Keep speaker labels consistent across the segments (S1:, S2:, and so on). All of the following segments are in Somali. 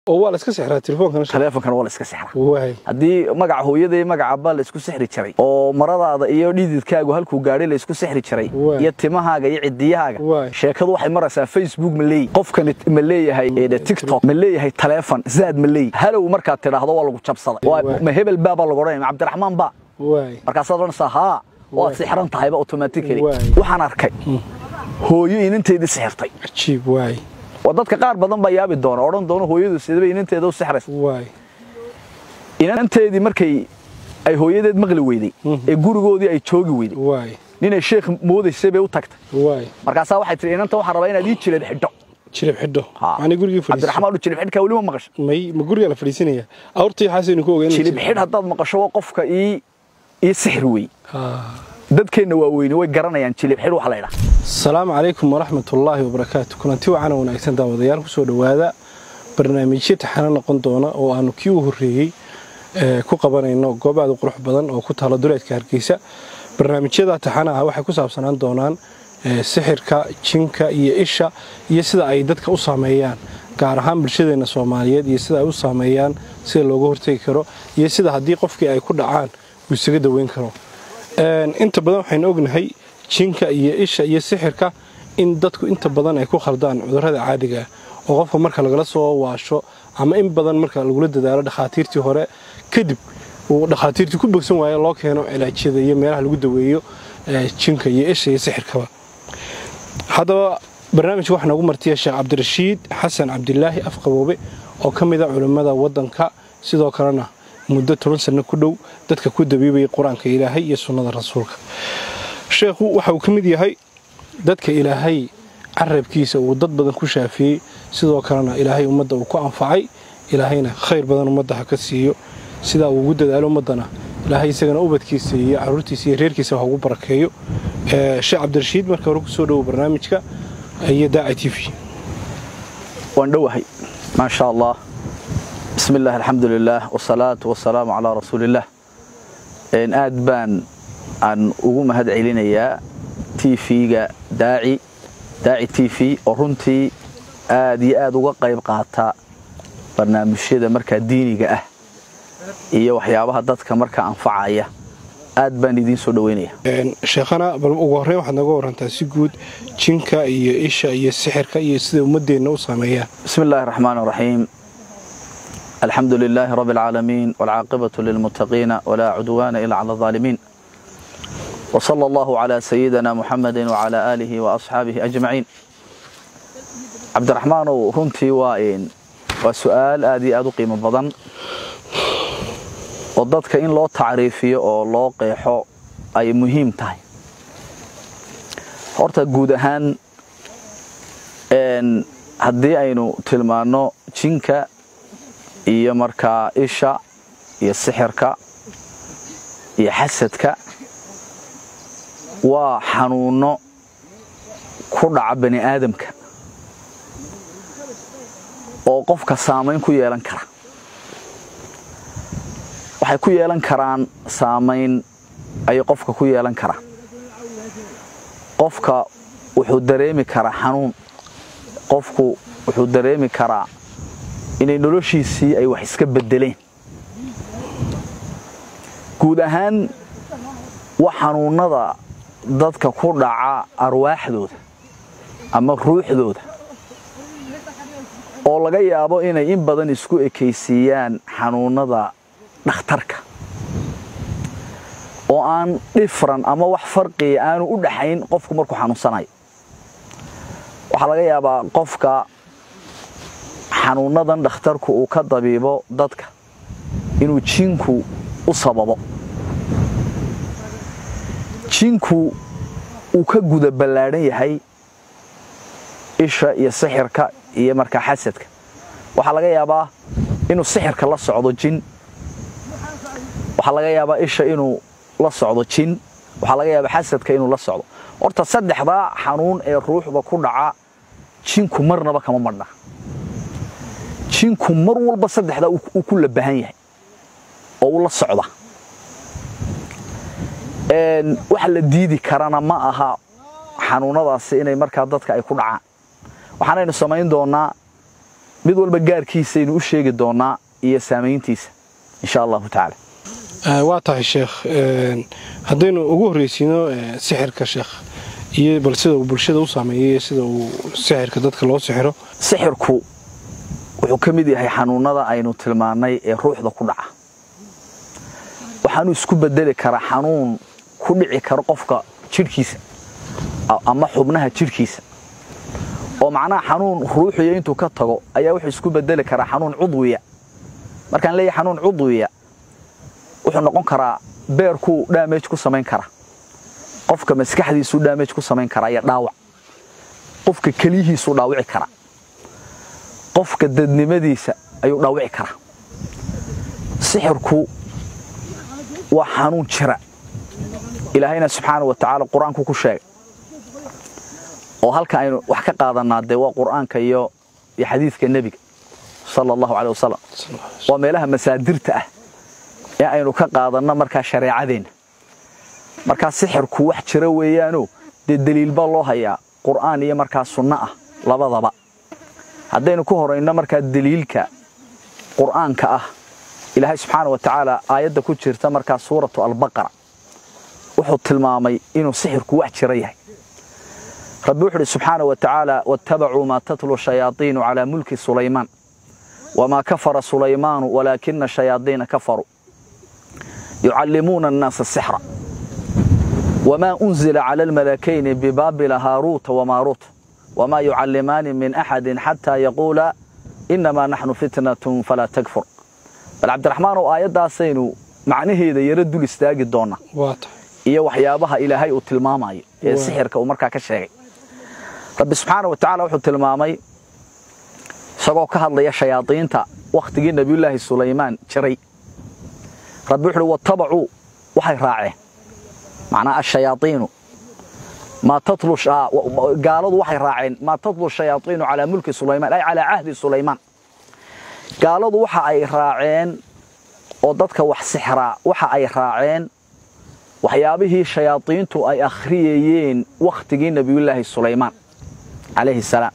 S1: oo waa la iska sixraa telefoonkan
S2: taleefonkana waa la iska sixraa
S1: waay
S2: haddii magaca hooyada iyo magaca abba la isku sixri jiray oo maradaada iyo dhididkaagu halkuu gaadhay la isku sixri jiray
S1: Waay.
S2: iyo timahaaga iyo cidiyahaaga
S1: Waay.
S2: sheekadu waxay maraysaa facebook ma leeyahay qofkani ma leeyahay eh, tiktok ma leeyahay taleefon zaad ma leeyahay halow markaad tidhaahdo waa lagu jabsaday Waa-
S1: Waay.
S2: ma hebel baa baa lagu odhanaya ma cabdiraxmaan baa
S1: waay
S2: markaasaad odhanaysaa haa waad
S1: Waay.
S2: sixran tahayba automatically
S1: Waay.
S2: waxaan arkay hooyo inanteedii sixirtay
S1: cajiib waay
S2: waa dadka qaar badan baa yaabi doona odhan doona hooyadu sidaba inanteeda u sixraysa
S1: waay
S2: inanteedii markay ay hooyadeed maqli weyday ee gurigoodii ay joogi weyday
S1: waay
S2: ninay sheekh moodaysay bay u tagtay
S1: waay
S2: markaasaa waxay tihi inanta waxaan rabaa inaad ii jilad xidho
S1: jilib xidho
S2: Ha.
S1: macni gurigii fadhiisa
S2: cabdiraxmaan u jilib xidhkaa weli ma maqasho
S1: may ma guriga la fadhiisanaya awrtii xaasaynu ku ogeyn
S2: jilib xidh haddaad maqasho waa qofka ii ii sixir wey
S1: ha
S2: dadkeenna waa weyne way garanayaan jilib xidh waxa la ydhaha
S1: asalaamu calaykum waraxmatullaahi wabarakaatu kulanti wacana wanaagsan daawadayaal kusoo dhowaada barnaamijyo taxano noqon doona oo aanu kii u horreeyey ee, ku qabanayno goob aad u qurux badan oo ku taalo duleedka hargeysa barnaamijyada taxanaha waxay ku saabsanaan doonaan ee, sixirka jinka iyo isha iyo sida ay dadka u saameeyaan gaar ahaan bulshadeena soomaaliyeed iyo sida ay u saameeyaan sida looga hortegi karo iyo sida haddii qofkii ay ku dhacaan uu isaga daweyn karo Een, inta badan waxaynu ognahay jinka iyo isha iyo sixirka in dadku inta badan ay ku khaldaan cudurrada caadiga ah oo qofka marka lagala soo waasho ama in badan marka lagula dadaalo dhakhaatiirtii hore kadib uu dhakhaatiirtii ku bogsan waayo loo keeno cilaajyada iyo meelaha lagu daweeyo ee, jinka iyo isha iyo sixirkaba haddaba barnaamijka waxaa noogu martiya sheekh cabdirashiid xasan cabdilaahi afqaboobe oo ka mid a culimmada waddanka sidoo kalena muddo toban sanno ku dhow dadka ku dabiibayay qur-aanka ilaahay iyo sunnada rasuulka sheekhu waxa uu ka mid yahay dadka ilaahay carabkiisa uu dad badan ku shaafiyey sidoo kalena ilaahay ummadda uu ku anfacay ilaahayna khayr badan ummadda ha ka siiyo sidaa uu ugu dadaalo ummaddana ilaahay isagana ubadkiisa iyo caruurtiisa iyo reerkiisa ha ugu barakeeyo Ee, sheekh cabdirashiid marka hore kusoo dhowo barnaamijka iyo daaci t v
S2: waan dhowahay maa sha allah bismi illah alxamdu lilah wsalaatu wasalaamu calaa rasuuliillah Een, aad baan aan ugu mahad celinayaa t v-ga daaci daaci t v oo runtii aad iyo aad uga qayb qaata barnaamijyada markaa diiniga ah iyo waxyaabaha dadka markaa anfacaya aad baan idiin soo dhoweynaya
S1: Een, sheekhana bal ugu horreyn waxaad nooga warantaa si guud jinka iyo isha iyo sixirka iyo sida ummadeenna u saameeyaan
S2: بسم الله الرحمن الرحيم الحمد لله رب العالمين والعاقبة للمتقين ولا عدوان إلا على الظالمين وصلى الله على سيدنا محمد وعلى آله وأصحابه أجمعين عبد الرحمن runtii waa een waa su-aal aad iyo aad u qiimo badan oo dadka in loo tacriifiyo oo loo qeexo ay muhiim tahay horta guud ahaan een haddii aynu tilmaanno jinka iyo markaa isha iyo sixirka iyo xasadka waa xanuunno ku dhaca bani aadamka oo qofka saamayn ku yeelan kara waxay ku yeelan karaan saamayn ayay qofka ku yeelan karaan qofka wuxuu dareemi karaa xanuun qofku wuxuu dareemi karaa inay noloshiisii ay wax iska beddeleen guud ahaan wax xanuunnada dadka ku dhaca arwaaxdooda ama ruuxdooda oo laga yaabo inay in badan isku ekaysiiyaan xanuunnada dhakhtarka oo aan dhifran ama wax farqiya aanu u dhaxayn qofku markuu xanuunsanayo waxaa laga yaabaa qofka xanuunnadan dhakhtarku uu ka dabiibo dadka inuu jinku u sababo jinku uu ka guda ballaadhan yahay isha iyo sixirka iyo markaa xasadka waxaa laga yaabaa inuu sixirka la socdo jin waxaa laga yaabaa isha inuu la socdo jin waxaa laga yaabaa xasadka inuu la socdo horta saddexdaa xanuun ee ruuxda ku dhaca jinku marnaba kama madhna jinku mar walba saddexdaa uu ku labahan yahay oo uu la socda Een, waxa la diidi karana ma aha xanuunadaasi inay markaa dadka ay ku dhacaan waxaanaynu samayn doonaa mid walba gaarkiisaynu u sheegi doonaa iyo saamayntiisa insha allahu tacaala
S1: waa tahay sheekh haddaynu ugu horreysiino sixirka sheekh iyo bal sida uu bulshada u saameeyey sida uu sixirka dadka loo sixiro
S2: sixirku wuxuu ka mid yahay xanuunada aynu tilmaannay ee ruuxda ku dhaca waxaanu isku bedeli karaa xanuun ku dhici karo qofka jidhkiisa ama xubnaha jidhkiisa oo macnaha xanuun ruuxiya intuu ka tago ayaa wuxuu isku bedeli karaa xanuun cudwiya markaan leeyahay xanuun cudwiya wuxuu noqon karaa beerkuu dhaamage ku samayn kara qofka maskaxdiisuu dhaamage ku samayn karaa iyo dhaawac qofka keliyihiisuu dhaawici karaa qofka dadnimadiisa ayuu dhaawici karaa sixirku waa xanuun jira ilaahayna subxaana wa tacaala qur-aanku ku sheegay oo halka aynu wax ka qaadanaa dee waa qur'aanka iyo iyo xadiidka nebiga sala allahu caley wasalam waa meelaha masaadirta ah ee aynu ka qaadanno markaa shareecadeenna markaa sixirku wax jira weeyaanoo dee deliil baa loo hayaa qur'aan iyo markaa sunno ah labadaba haddaynu ku horayno markaa deliilka qur'aanka ah ilaahay subxaana wa tacaala aayadda ku jirta markaa suuratu albaqara wuxuu tilmaamay inuu sixirku wax jira yahay rabbi wuxu uhi subxaana wa tacaala waattabacuu maa tatlu shayaaiinu calaa mulki sulaymaan wamaa kafara sulaymaanu walaakina shayaadiina kafaruu yucallimuuna annaasa sixra wamaa unzila cala almalakayni bibaabila haaruuta wamaaruuta wamaa yucallimaani min axadin xataa yaquula innamaa naxnu fitnatun falaa takfur bal cabdiraxmaanow aayaddaasaynu macnaheeda yaro dul istaagi doonnaa iyo waxyaabaha ilaahay uu tilmaamayo ee sixirka uu markaa ka sheegay rabbi subxaana wa tacala wuxuu tilmaamay isagoo ka hadlaya shayaadiinta wakhtigii nebiyullaahi sulaymaan jiray rabbi wuxu uhi wattabacuu waxay raaceen macnaa ashayaaiinu gaaladu waxay raaceen maa tatlu shayaaiinu calaa mulki sulaymaan ay calaa cahdi sulaymaan gaaladu waxa ay raaceen oo dadka wax sixraa waxa ay raaceen waxyaabihii shayaadiintu ay akhriyayeen wakhtigii nebiyullaahi sulaymaan calayhi salaam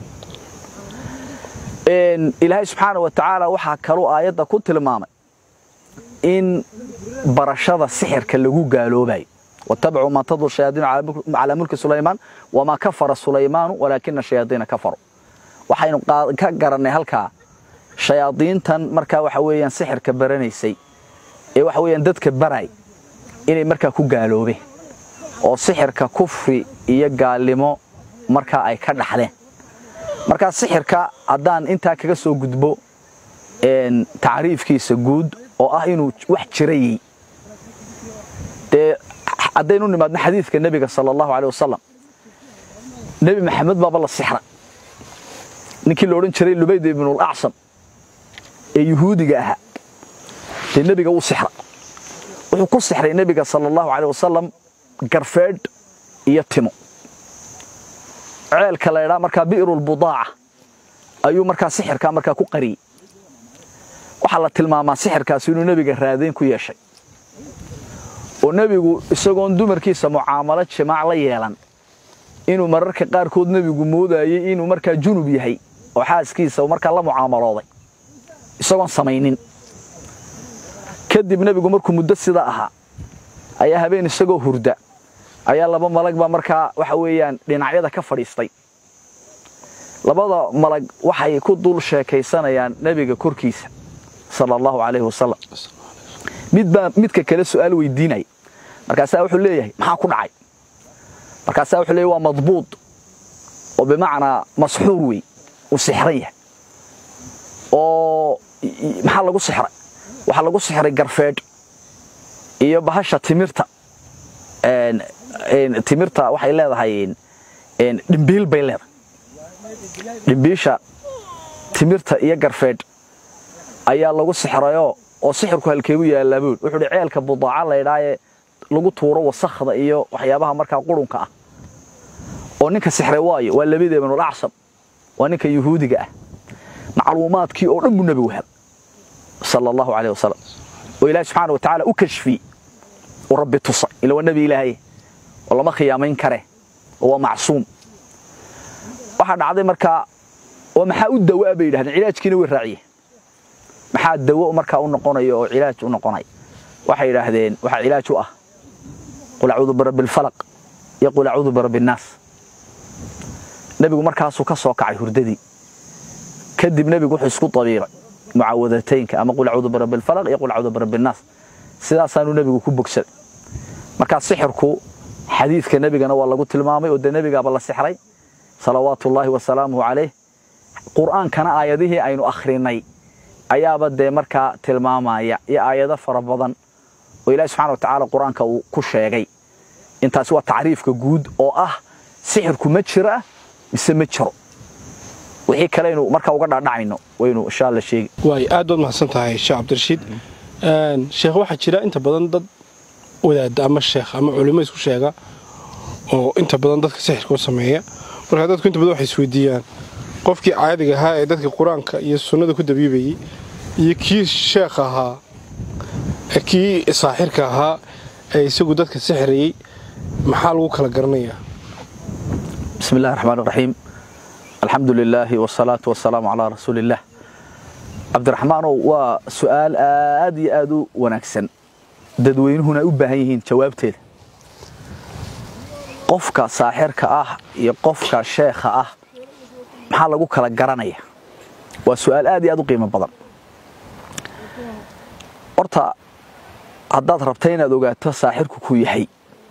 S2: ilaahay subxaana wa tacaala waxaa kaluu aayadda ku tilmaamay in barashada sixirka lagu gaaloobayo watabacuu maa tadlu shayaadiinu calaa mulki sulaymaan wamaa kafara sulaymaanu walaakina shayaadiina kafaruu waxaynu ka garannay halkaa shayaadiintan markaa waxa weeyaan sixirka baranaysay ee waxa weeyaan dadka baray inay markaa ku gaaloobeen oo sixirka kufri iyo gaalnimo markaa ay ka dhaxleen markaa sixirka haddaan intaa kaga soo gudbo tacriifkiisa guud oo ah inuu wax jirayey dee haddaynu nimaadno xadiidka nebiga sala allahu aleh wasalam nebi maxamed baaba la sixra ninkii la odhan jiray lubayd ibnulacsan ee yuhuudiga ahaa dee nebiga wuu sixra wuxuu ku sixray nebiga sala allahu aleh wasalam garfeedh iyo timo ceelka la ydhaa markaa bi'rulbudaaca ayuu markaa sixirkaa markaa ku qariyey waxaa la tilmaamaa sixirkaasi inuu nebiga raadayn ku yeeshay oo nebigu isagoon dumarkiisa mucaamalo jimaac la yeelan inuu mararka qaarkood nebigu moodayey inuu markaa junub yahay oo xaaskiisa markaa la mucaamalooday isagoon samaynin kadib nebigu markuu muddo sida ahaa ayaa habeen isagoo hurda ayaa laba malag baa markaa waxa weeyaan dhinacyada ka fadhiistay labada malag waxay ku dul sheekaysanayaan nebiga korkiisa sala allahu calayhi wasalam midbaa midka kale su'aal weydiinaya markaasaa wuxuu leeyahay maxaa ku dhacay markaasaa wuxuu leeyahy waa madbuud oo bimacnaa masxuur wey uu sixran yahay oo maxaa lagu sixray waxaa lagu sixray garfeedh iyo bahasha timirta timirta waxay leedahay dhimbiil bay leedahay dhimbiisha timirta iyo garfeedh ayaa lagu sixrayoo oo sixirku halkeegu yaallaabuun wuxuu hi ceelka budaaca laydhaayee lagu tuuro wasakhda iyo waxyaabaha markaa qurunka ah oo ninka sixray waayo waa labida ibnulacsan waa ninka yuhuudiga ah macluumaadkii oo dhan buu nebigu hel sala allahu caleyh wasalam oo ilaahi subxaana wa tacaala u kashfiyey uu rabbi tusay ila waa nebi ilaahay oo lama khiyaamayn kare oo waa macsuum waxaa dhacday markaa oo maxaa u dawaa bay yidhahdeen cilaajkiina way raaciyeen maxaa dawo markaa u noqonaya oo cilaaj u noqonaya waxay yidhaahdeen waxaa cilaaj u ah qul acuudu birabbi alfalaq iyo qul acuudu birabbi annaas nebigu markaasuu ka soo kacay hurdadii kadib nebigu wuxuu isku dabiiray mucaawadataynka ama qul acuudu birabbi alfalaq iyo qul acuudu birabbi annaas sidaasaanuu nebigu ku bogsaday markaa sixirku xadiidka nebigana waa lagu tilmaamay oo dee nebigaaba la sixray salawaatu ullaahi wasalaamuhu calayh qur'aankana aayadihii aynu akhrinay ayaaba dee markaa tilmaamaya iyo aayado fara badan oo ilaahi subxana wa tacaala qur-aanka uu ku sheegay intaasi waa tacriifka guud oo ah sixirku ma jira mise ma jiro wixii kaleynu markaa uga dhaadhacayno waynu insha alla sheegi
S1: waay aad baad mahadsan tahay sheekh cabdirashiid sheekh waxaa jira inta badan dad wadaada ama sheekh ama culimo isku sheega oo inta badan dadka sixirka u sameeya markaa dadku inta badan waxay isweydiiyaan qofkii caadiga ahaa ee dadka qur-aanka iyo sunnada ku dabiibayey iyo kii sheekh ahaa kii saaxirka ahaa ee isagu dadka sixirayey maxaa lagu kala garanayaa
S2: bismi illahi raxmaan iraxiim alxamdu lilaahi wasalaatu wasalaamu calaa rasuuliillaah cabdiraxmaanow waa su'aal aad iyo aad u wanaagsan dadweynuhuna ay u baahan yihiin jawaabteeda qofka saaxirka ah iyo qofka sheekha ah maxaa lagu kala garanaya waa su'aal aad iyo aad u qiimo badan horta haddaad rabta inaad ogaato saaxirku ku yahay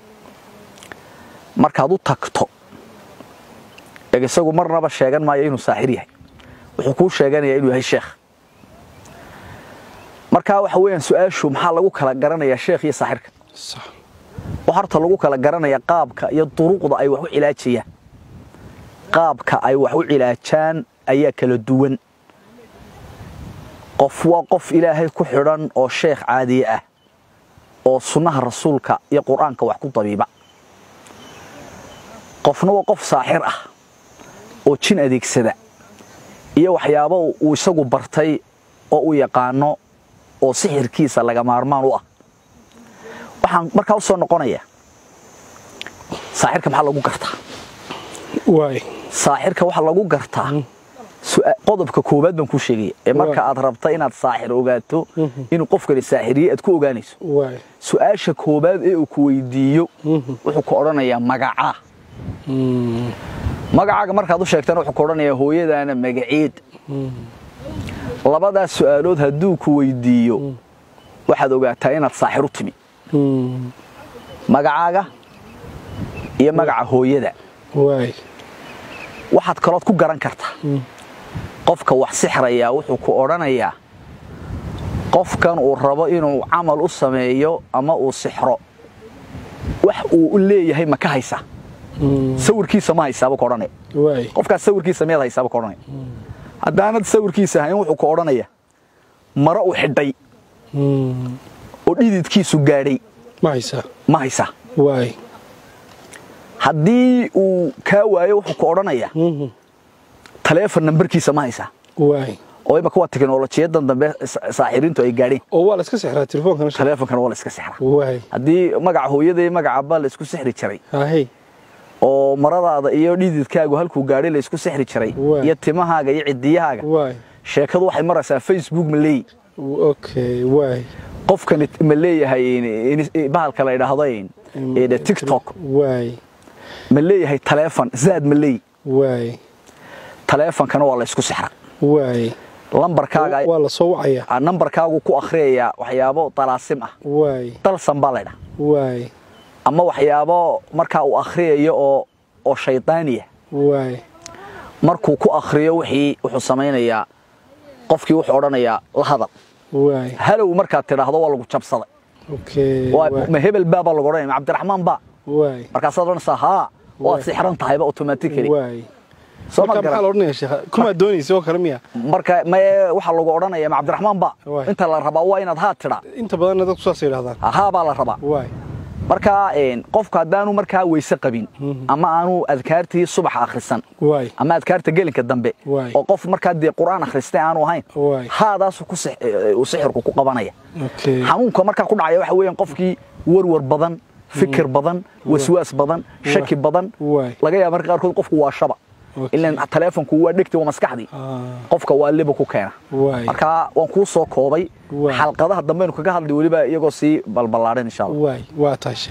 S2: markaad u tagto eg isagu marnaba sheegan maayo inuu saaxir yahay wuxuu kuu sheeganayaa inuu yahay sheekh markaa waxa weeyaan su-aashu maxaa lagu kala garanayaa sheekh iyo saaxirka waxaa horta lagu kala garanaya qaabka iyo duruqda ay wax u cilaajayaan qaabka ay wax u cilaajaan ayaa kala duwan qof waa qof ilaahay ku xidhan oo sheekh caadiye ah oo sunnaha rasuulka iyo qur'aanka wax ku dabiiba qofna waa qof saaxir ah oo jin adeegsada iyo waxyaabo uu isagu bartay oo u yaqaano oo sixirkiisa laga maarmaan u ah waxaan markaa u soo noqonayaa saaxirka maxaa lagu gartaa
S1: waay
S2: saaxirka waxaa lagu gartaa qodobka koowaad baan kuu sheegaya ee marka aad rabta inaad saaxir ogaato inuu qofkani saaxiriye aad ku ogaanayso
S1: waay
S2: su-aasha koowaad ee uu ku weydiiyo wuxuu ku odhanayaa magacaa magacaaga markaad u sheegtana wuxuu ku odhanayaa hooyadaana magaceed labadaas su'aalood hadduu ku weydiiyo waxaad ogaataa inaad saaxir u timi magacaaga iyo magaca hooyada
S1: waay
S2: waxaad kalood ku garan kartaa qofka wax sixrayaa wuxuu ku odhanayaa qofkan uu rabo inuu camal u sameeyo ama uu sixro wax uu leeyahay ma ka haysaa sawirkiisa ma haysaaba ku odhanaya
S1: waay
S2: qofkaas sawirkiisa miyaad haysaaba ku odhanaya haddaanad sawirkiisa hayn wuxuu ku odhanaya maro u xidhay oo dhididkiisu gaadhay
S1: ma haysaa
S2: ma haysaa
S1: waay
S2: haddii uu kaa waayo wuxuu ku odhanayaa taleefon nambarkiisa ma haysaa
S1: waay
S2: oo imaka waa teknolojiyadan dambe sa- saaxiriintu ay gaadheen
S1: oo waa la iska sixraa telefonkana shaqo
S2: taleefonkana waa la iska sixraa
S1: waay
S2: haddii magaca hooyada iyo magaca abbaa la isku sixri jiray
S1: haahey
S2: oo maradaada iyo dhididkaagu halkuu gaadhay la isku sixri jiray
S1: Waay.
S2: iyo timahaaga iyo cidiyahaaga
S1: waay
S2: sheekadu waxay maraysaa facebook ma leeyi
S1: okay waay
S2: qofkani ma leeyahay in- in- bahalka la idhaahdo in- in tiktok
S1: waay
S2: ma leeyahay taleefon zaad ma leeyi
S1: waay
S2: taleefonkana waa la isku sixra
S1: waay
S2: lambarkaaga
S1: waa la soo wacayaa
S2: ah, nambarkaagu ku akhriyayaa waxyaabo dalaasim ah
S1: waay
S2: dalsan baa laydhaha
S1: waay
S2: ama waxyaabo markaa uu akhriyayo oo oo shaydaaniya
S1: waay
S2: markuu ku akhriyo wixii wuxuu samaynayaa qofkii wuxuu odhanayaa la hadal
S1: waay
S2: halow markaad tidhaahdo waa lagu jabsaday
S1: okay
S2: Waa-
S1: waay
S2: ma hebel baa baa lagu odhanaya ma cabdiraxmaan baa
S1: waay
S2: markaasaad odhanaysaa haa waad
S1: Waay.
S2: sixran tahayba automatically
S1: waay
S2: soo ma
S1: marka maxaa la
S2: garan
S1: odhanayaa sheekha kumaa doonaysa oo kale miya
S2: marka maye waxaa lagu odhanaya ma cabdiraxmaan baa
S1: Waay.
S2: inta la rabaa waa inaad haa tidhaa
S1: inta badanna dadku saas yidhahdaan
S2: haa baa la rabaa
S1: waay
S2: marka een, qofku haddaanu markaa weyse qabin ama aanu adkaartii subaxa akhrisan
S1: waay
S2: ama adkaarta gelinka dambe
S1: Waay.
S2: oo qof markaa dee qur'aan akhristay aanu ahayn
S1: Waay.
S2: haadaasu ku six- ee, uu sixirku ku qabanaya
S1: okay
S2: xanuunka markaa ku dhacaya waxa weeyaan qofkii warwar badan fikir badan waswaas badan shaki badan
S1: Waay.
S2: laga yaaba marka qaarkood qofku waa shaba
S1: Okay.
S2: ilan taleefonku waa dhegti waa maskaxdii
S1: Ah,
S2: qofka waa liba ku keena
S1: waay
S2: marka waan kuu soo koobay
S1: Waay.
S2: xalqadaha dambeenu kaga hadlay weliba iyagoo sii balballaadhan insha allah
S1: waay waa taashe